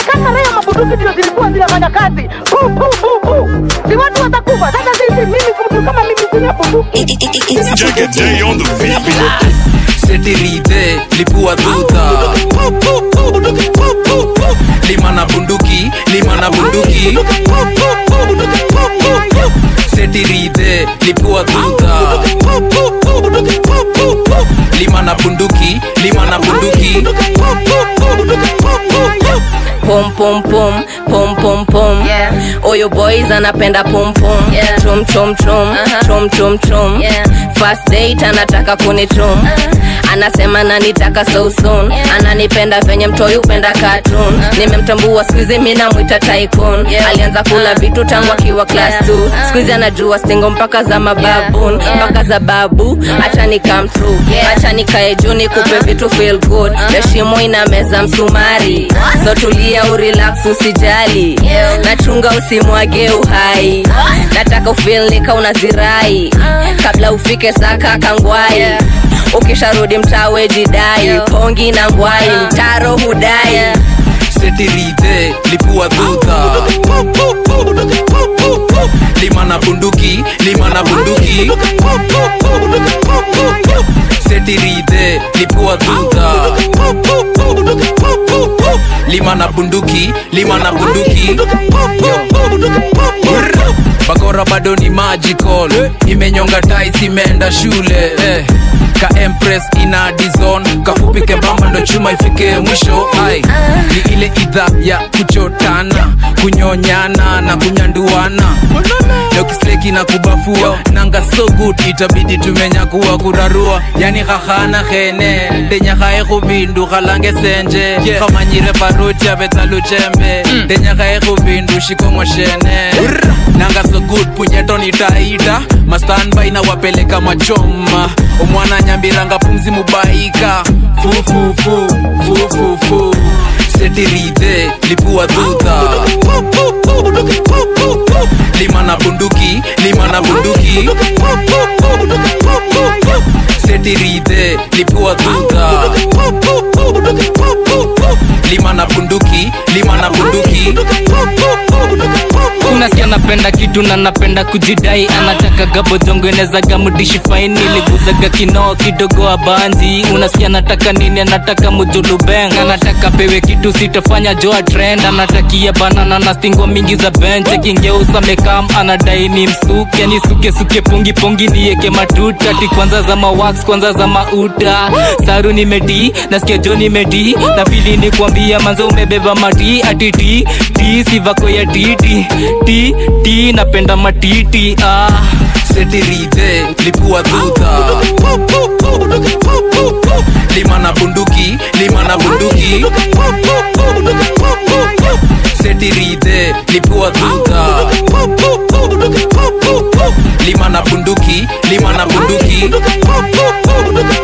kama leo mabunduki ndio zilikuwa zinafanya kazi pu pu pu pu, si watu watakufa. Sasa sisi, mimi mtu kama mimi sina bunduki Jack a day on the beat. setirite lipua tuta lima na bunduki lima na bunduki setirite lipua tuta lima na bunduki lima na bunduki pom pom pom pom pom pom Yeah. oyo boys anapenda pom pom Yeah. chom chom chom Uh-huh. chom chom chom Yeah. first date anataka kunichom anasema nanitaka so soon ananipenda venye mtoi upenda cartoon nimemtambua skuizi mi namwita tycoon Yeah. alianza kula Uh. vitu tangu akiwa class Yeah. 2 Uh. skuizi anajua stingo mpaka za mababoon Yeah. mpaka za babu acha ni come true Yeah. acha nikae juu nikupe vitu feel good heshimo ina meza msumari so tulia urelax usijali Yeah. nachunga usimwage uhai nataka ufilnika unazirai kabla ufike saka kangwai Yeah. ukisharudi mtawe jidai Yeah. pongi na ngwai Uh. mtaro hudai Yeah. setirite lipua tuta lima na bunduki lima na bunduki setirite lipua tuta lima na bunduki lima na bunduki bakora bado ni magical imenyonga tais imeenda shule eh. ka empress ina dizon kafupi kembamba ndo chuma ifike mwisho ai ni ile idha ya kuchotana kunyonyana na kunyanduana dokisleki na kubafua nanga so good itabidi tumenyakuwa kurarua yani khahana khene ndenyakhae khubindu khalange senje khamanyire baruti abetsaluchembe ndenyakhae khubindu shikong'o shene nanga so good punyeto nitaita mastanbai na wapeleka machoma omwana nyambiranga pumzi mubaika fufufu fufufu setirite lipua tuta lima na bunduki lima na bunduki setirite lipua tuta lima na bunduki lima na bunduki unasikia napenda kitu na napenda kujidai anataka gabodhongenezaga mudishi faini liguzaga kinoo kidogo abanzi unasikia nataka nini anataka mujulubeng anataka pewe kitu sitafanya joa trend anatakia banana na stingo mingi za bench kingeusa mekam anadai ni msuke ni suke suke pungi pungi nieke matuta ti kwanza za mawax kwanza za mauta saru nimedi nasikia jo nimedi na pili ni kuambia manzo umebeba mati ati ti ti sivako ya titi ti ti napenda matiti ah. setirite lipua tuta lima na bunduki lima na bunduki setirite lipua tuta lima na bunduki lima na bunduki